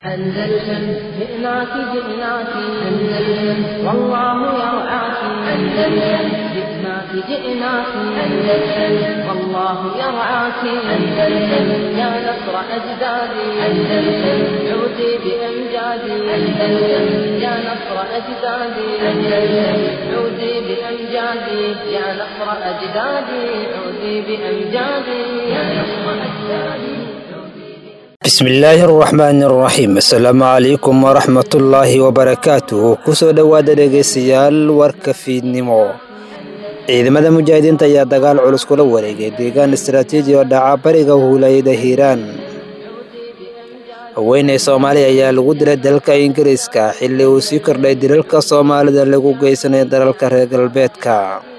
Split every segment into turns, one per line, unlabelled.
أندلسن جئناك جئناك أندلسن والله يرعاك أندلسن جئناك جئناك أندلسن والله يرعاك أندلسن يا نصر أجدادي أندلسن عودي بأمجادي أندلسن يا نصر أجدادي أندلسن عودي بأمجادي يا نصر أجدادي عودي بأمجادي يا نصر أجدادي
bismillaahi araxmaani araxiim assalaamu calaykum waraxmatullaahi wabarakaatuhu kusoo dhowaada dhegaystayaal warka fiidnimo ciidamada mujaahidiinta ayaa dagaal culus kula wareegay deegaan istaraatiiji oo dhaca bariga huulayada hiiraan haweeney soomaaliya ayaa lagu dilay dalka ingiriiska xilli uu sii kordhay dilalka soomaalida lagu geysanay dalalka reer galbeedka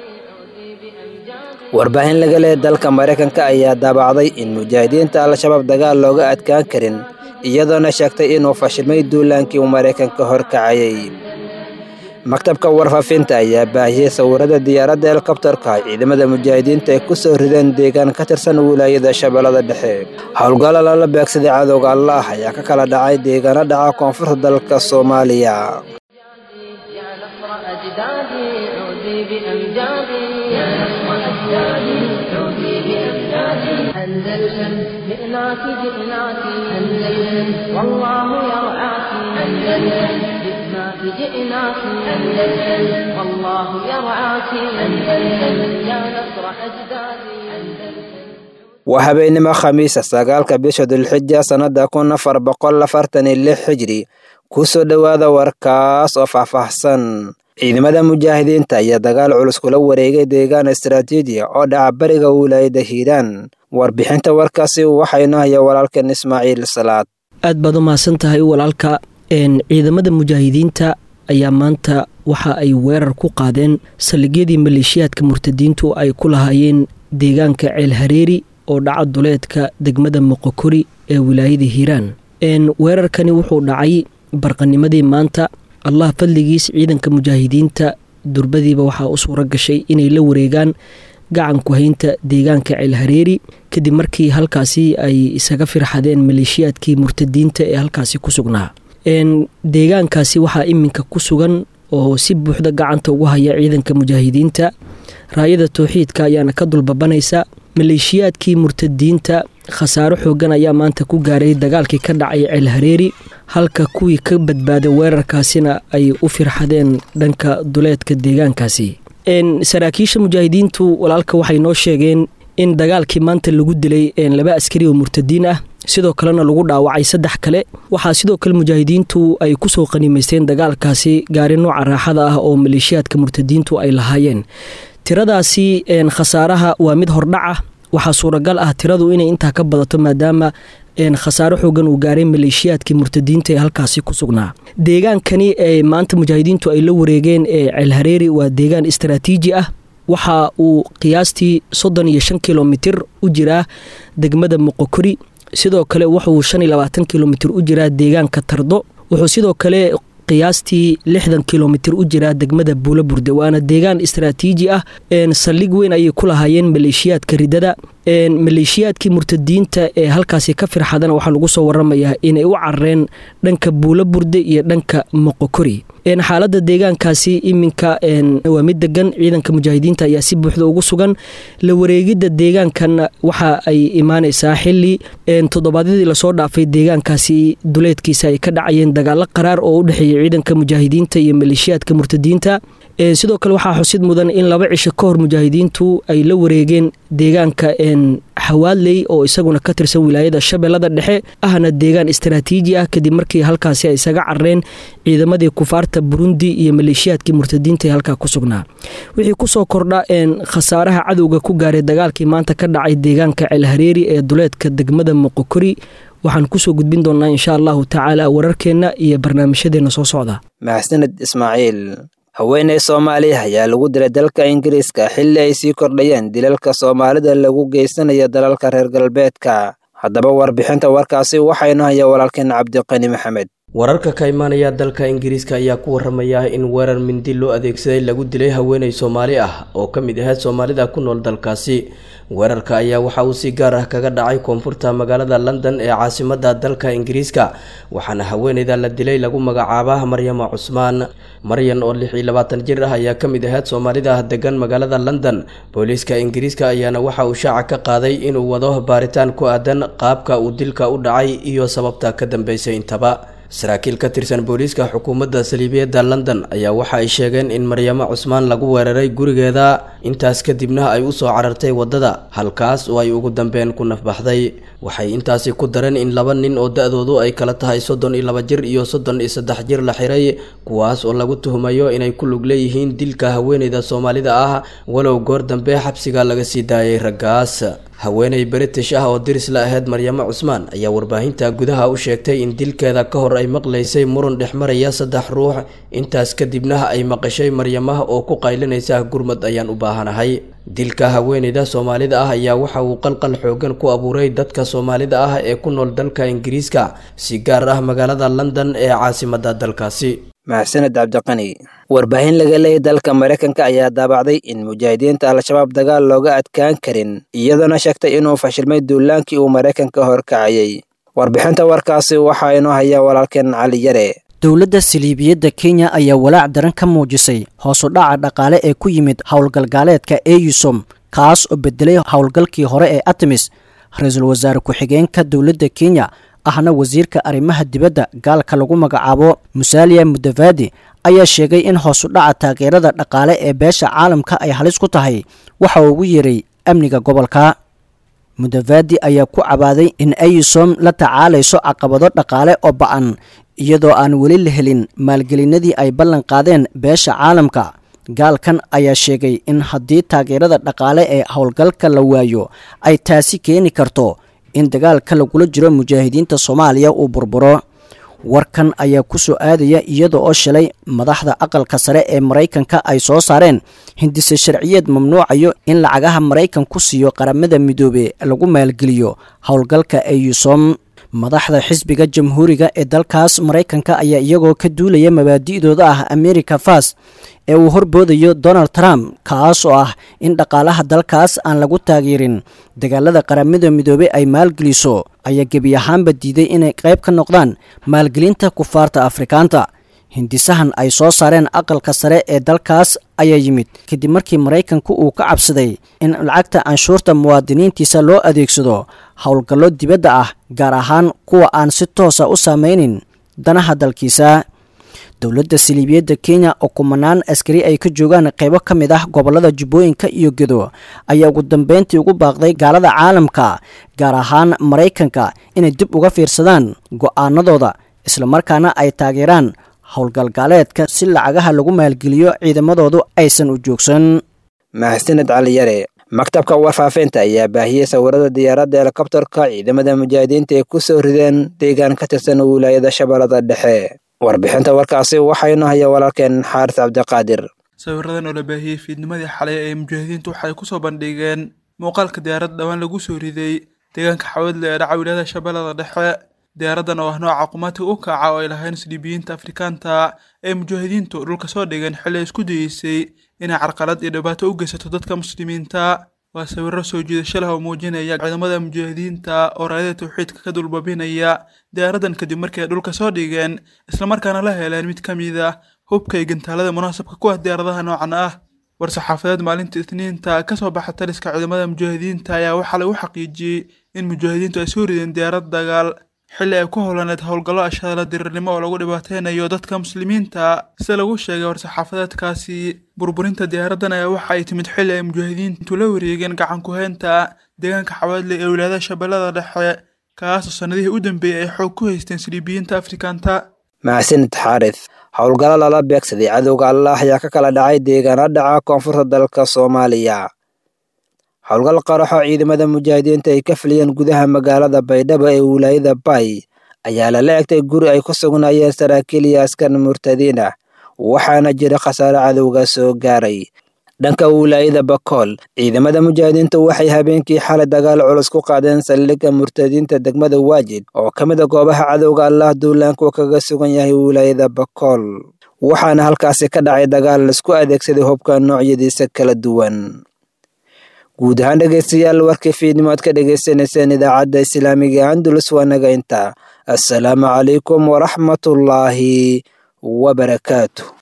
warbaahin laga leehay dalka maraykanka ayaa daabacday in mujaahidiinta al-shabaab dagaal looga adkaan karin iyadoona sheegtay inuu fashilmay duulaankii uu maraykanka horkacayay maktabka warfaafinta ayaa baahiyey sawirada diyaaradda helikobtarka ciidamada mujaahidiinta ay ku soo rideen deegaan ka tirsan wilaayada shabeellada dhexe howlgalla lala beegsaday cadowga allaah ayaa ka kala dhacay deegaano dhaca koonfurta dalka soomaaliya
يا نصر أجدادي عودي بأمجادي يا نصر أجدادي عودي بأمجادي أندلسن جئناك جئناك أندلسن والله يرعاك أندلسن جئناك جئناك أندلسن والله يرعاك أندلسن يا نصر أجدادي أندلسن
waa habeenimo khamiisa sagaalka bisha dulxija sannada kun afar boqol afartan iyo lix xijri kusoo dhowaada warkaas oo faahfaahsan ciidamada mujaahidiinta ayaa dagaal culus kula wareegay deegaan istaraatiiji oo dhaca bariga wilaayada hiiraan warbixinta warkaasi waxaynu haya walaalkan ismaaciil salaad
aad baad u mahadsan tahay walaalka ciidamada mujaahidiinta ayaa maanta waxa ay weerar ku qaadeen saldhigyadii maleeshiyaadka murtadiintu ay ku lahaayeen deegaanka ceel hareeri oo dhaca duleedka degmada moqokori ee wilaayada hiiraan weerarkani wuxuu dhacay barqanimadii maanta allah fadligiis ciidanka mujaahidiinta durbadiiba waxaa u suura gashay inay la wareegaan gacanku haynta deegaanka ceel hareeri kadib markii halkaasi ay isaga firxadeen maleeshiyaadkii murtadiinta ee halkaasi ku sugnaa deegaankaasi waxaa iminka ku sugan oo si buuxda gacanta ugu haya ciidanka mujaahidiinta raayada towxiidka ayaana ka dulbabanaysa maleeshiyaadkii murtadiinta khasaaro xoogan ayaa maanta ku gaaray dagaalkii ka dhacay ceel hareeri halka kuwii ka badbaaday weerarkaasina ay u firxadeen dhanka duleedka deegaankaasi saraakiisha mujaahidiintu walaalka waxay noo sheegeen in dagaalkii maanta lagu dilay laba askari oo murtadiin ah sidoo kalena lagu dhaawacay saddex kale waxaa sidoo kale mujaahidiintu ay kusoo qanimaysteen dagaalkaasi gaari nooca raaxada ah oo maleeshiyaadka murtadiintu ay lahaayeen tiradaasi khasaaraha waa mid hordhaca waxaa suuragal ah tiradu inay intaa ka badato maadaama khasaaro xoogan uu gaaray maleeshiyaadkii murtadiinta ee halkaasi ku sugnaa deegaankani ee maanta mujaahidiintu ay la wareegeen ee ceelhareeri waa deegaan istaraatiiji ah waxa uu qiyaastii soddon iyo shan kilomitir u jiraa degmada moqokori sidoo kale wuxuu shan iyo labaatan kilomitir u jiraa deegaanka tardo wuxuu sidoo kale qiyaastii lixdan kilomitir u jiraa degmada buula burde waana deegaan istaraatiiji ah saldhig weyn ayay ku lahaayeen maleeshiyaadka ridada maleeshiyaadkii murtadiinta ee halkaasi ka firxadana waxaa lagu soo waramayaa inay u carareen dhanka buula burde iyo dhanka moqokori xaalada deegaankaasi iminka waa mid degan ciidanka mujaahidiinta ayaa si buuxda ugu sugan la wareegidda deegaankan waxa ay imaaneysaa xili toddobaadyadii lasoo dhaafay deegaankaasi duleedkiisa ay ka dhacayeen dagaalo qaraar oo u dhexeeya ciidanka mujaahidiinta iyo maleeshiyaadka murtadiinta sidoo kale waxaa xusid mudan in laba cisho ka hor mujaahidiintu ay la wareegeen deegaanka xawaadley oo isaguna ka tirsan wilaayada shabeellada dhexe ahna deegaan istaraatiiji ah kadib markii halkaasi ay isaga carareen ciidamadii kufaarta burundi iyo maleeshiyaadkii murtadiinta ee halkaa ku sugnaa wixii kusoo kordha khasaaraha cadowga ku gaaray dagaalkii maanta ka dhacay deegaanka ceelhareeri ee duleedka degmada moqokori waxaan kusoo gudbin doonaa insha allahu tacaala wararkeenna iyo barnaamijyadeena soo socda
maxsaned ismaaciil haweeney soomaaliya ayaa lagu dilay dalka ingiriiska xilli ay sii kordhayeen dilalka soomaalida lagu geysanayo dalalka reer galbeedka haddaba warbixinta warkaasi waxaynu haya walaalkeen cabdiqani maxamed
wararka ka imaanaya dalka ingiriiska ayaa ku waramaya in weerar mindi loo adeegsaday lagu dilay haweeney soomaali ah oo ka mid ahayd soomaalida ku nool dalkaasi weerarka ayaa waxa uu si gaar ah kaga dhacay koonfurta magaalada london ee caasimada dalka ingiriiska waxaana haweeneyda la dilay lagu magacaaba maryama cusmaan maryan oo lix iyo labaatan jir ah ayaa ka mid ahayd soomaalida degan magaalada london booliiska ingiriiska ayaana waxa uu shaaca ka qaaday inuu wado baaritaan ku aadan qaabka uu dilka u dhacay iyo sababta ka dambeysay intaba saraakiil ka tirsan booliiska xukuumadda saliibiyadda london ayaa waxa ay sheegeen in maryamo cusmaan lagu weeraray gurigeeda intaas kadibna ay usoo carartay waddada halkaas oo ay ugu dambeyn ku nafbaxday waxay intaasi ku dareen in laba nin oo da-doodu ay kala tahay soddon iyo laba jir iyo soddon iyo saddex jir la xiray kuwaas oo lagu tuhumayo inay ku lug leeyihiin dilka haweeneyda soomaalida ah walow goor dambe xabsiga laga sii daayay raggaas haweeney british ah oo diris la ahayd maryamo cusmaan ayaa warbaahinta gudaha u sheegtay in dilkeeda ka hor ay maqlaysay muran dhex maraya saddex ruux intaas kadibna ay maqashay maryamah oo ku qaylinaysa gurmad ayaan u baahanahay dilka haweeneyda soomaalida ah ayaa waxa uu qalqal xoogan ku abuuray dadka soomaalida ah ee ku nool dalka ingiriiska si gaar ah magaalada london ee caasimada dalkaasi
mahadsaned cabdiqani warbaahin laga leeyay dalka maraykanka ayaa daabacday in mujaahidiinta al-shabaab dagaal looga adkaan karin iyadoona sheegtay inuu fashilmay duulaankii uu maraykanka horkacayay warbixinta warkaasi waxaa inoo haya walaalkeen cali yare
dowladda saliibiyadda kenya ayaa walaac daran ka muujisay hoosu dhaca dhaqaale ee ku yimid howlgalgaaleedka eyusom kaas oo bedelay howlgalkii hore ee artemis ra-iisul wasaare ku-xigeenka dowladda kenya ahna wasiirka arrimaha dibadda gaalka lagu magacaabo musaaliya mudavadi ayaa sheegay in hoosu dhaca taageerada dhaqaale ee beesha caalamka ay halis ku tahay waxa uu ugu yeeray amniga gobolka mudavadi ayaa ku cabaaday in ayusom la tacaalayso caqabado dhaqaale oo ba-an iyadoo aan weli la helin maalgelinadii ay ballan qaadeen beesha caalamka gaalkan ayaa sheegay in haddii taageerada dhaqaale ee howlgalka la waayo ay taasi keeni karto in dagaalka lagula jiro mujaahidiinta soomaaliya uu burburo warkan ayaa ku soo aadaya iyada oo shalay madaxda aqalka sare ee maraykanka ay soo saareen hindise sharciyeed mamnuucayo in lacagaha maraykan ku siiyo qaramada midoobe lagu maalgeliyo howlgalka eyusom madaxda xisbiga jamhuuriga ee dalkaas maraykanka ayaa iyagoo ka duulaya mabaadi'dooda ah america fast ee uu horboodayo donald trump kaas oo ah in dhaqaalaha dalkaas aan lagu taageerin dagaalada qaramada midoobe ay maalgeliso ayaa gebi ahaanba diiday inay qayb ka noqdaan maalgelinta kufaarta afrikaanta hindisahan ay soo saareen aqalka sare ee dalkaas ayaa yimid kadib markii maraykanku uu ka cabsaday in lacagta canshuurta muwaadiniintiisa loo adeegsado howlgallo dibadda ah gaar ahaan kuwa aan si toosa u saameynin danaha dalkiisa dowladda saliibiyadda kenya oo kumanaan askari ay ka joogaan qaybo ka mid ah gobollada jubbooyinka iyo gedo ayaa ugu dambeyntii ugu baaqday gaalada caalamka gaar ahaan maraykanka inay dib uga fiirsadaan go'aanadooda islamarkaana ay taageeraan howlgalgaaleedka si lacagaha lagu maalgeliyo ciidamadoodu aysan u joogsan
mahadsaned cali yare maktabka warfaafinta ayaa baahiyey sawirada diyaaradda helikobtarka ciidamada mujaahidiinta ay ku soo rideen deegaan ka tirsan wilaayada shabeellada dhexe warbixinta warkaasi waxaynu haya walaalkeen xaaris cabdiqaadir
sawiradan oo la baahiyey fiidnimadii xalay ee mujaahidiintu waxay kusoo bandhigeen muuqaalka diyaaradda dhawaan lagu soo riday deegaanka xawadle ee dhaca wilaayada shabeellada dhexe diyaaraddan oo ah nooca qumaatiga u kaca oo ay lahayn sliibiyiinta afrikaanta ee mujaahidiintu dhulka soo dhigeen xilli ay isku dayeysay inay carqalad iyo dhibaato u geysato dadka muslimiinta waa sawiro soo jiidasho leh oo muujinaya ciidamada mujaahidiinta oo raadada tawxiidka ka dulbabinaya diyaaraddan kadib markii ay dhulka soo dhigeen islamarkaana la heleen mid ka mid ah hubka iyo gantaalada munaasabka ku ah diyaaradaha noocan ah war-saxaafadeed maalinta isniinta ka soo baxa taliska ciidamada mujaahidiinta ayaa waxaa lagu xaqiijiyey in mujaahidiintu ay soo rideen diyaarad dagaal xilli ay ku howlaneed howlgallo ashadala dirirnimo oo lagu dhibaateynayo dadka muslimiinta sida lagu sheegay war-saxaafadeedkaasi burburinta diyaaraddan ayaa waxa ay timid xilli ay mujaahidiintu la wareegeen gacan ku-heynta deegaanka xawaadle ee wilaayada shabeellada dhexe kaasoo sannadihii u dambeeyey ay xoog ku haysteen siliibiyiinta afrikaanta
mahadsanid xaaris howlgallo lala beegsaday cadowga allah ayaa ka kala dhacay deegaana dhaca koonfurta dalka soomaaliya howlgal qaraxo ciidamada mujaahidiinta ay ka fuliyeen gudaha magaalada baydhabo ee wilaayada bay ayaa lala egtay guri ay ku sugnaayeen saraakiil iyo askar murtadiin ah waxaana jira khasaare cadowga soo gaaray dhanka wilaayada bakool ciidamada mujaahidiinta waxay habeenkii xalay dagaal culus ku qaadeen saldhigga murtadiinta degmada waajid oo ka mid a goobaha cadowga allah duulaanku kaga sugan yahay wilaayada bakool waxaana halkaasi ka dhacay dagaal laisku adeegsaday hubka noocyadiisa kala duwan guud ahaan dhegeystayaal warkii fiidnimo aad ka dhegeysaneyseen idaacadda islaamiga andulus waa naga intaa assalaamu calaykum waraxmatullaahi wabarakaatu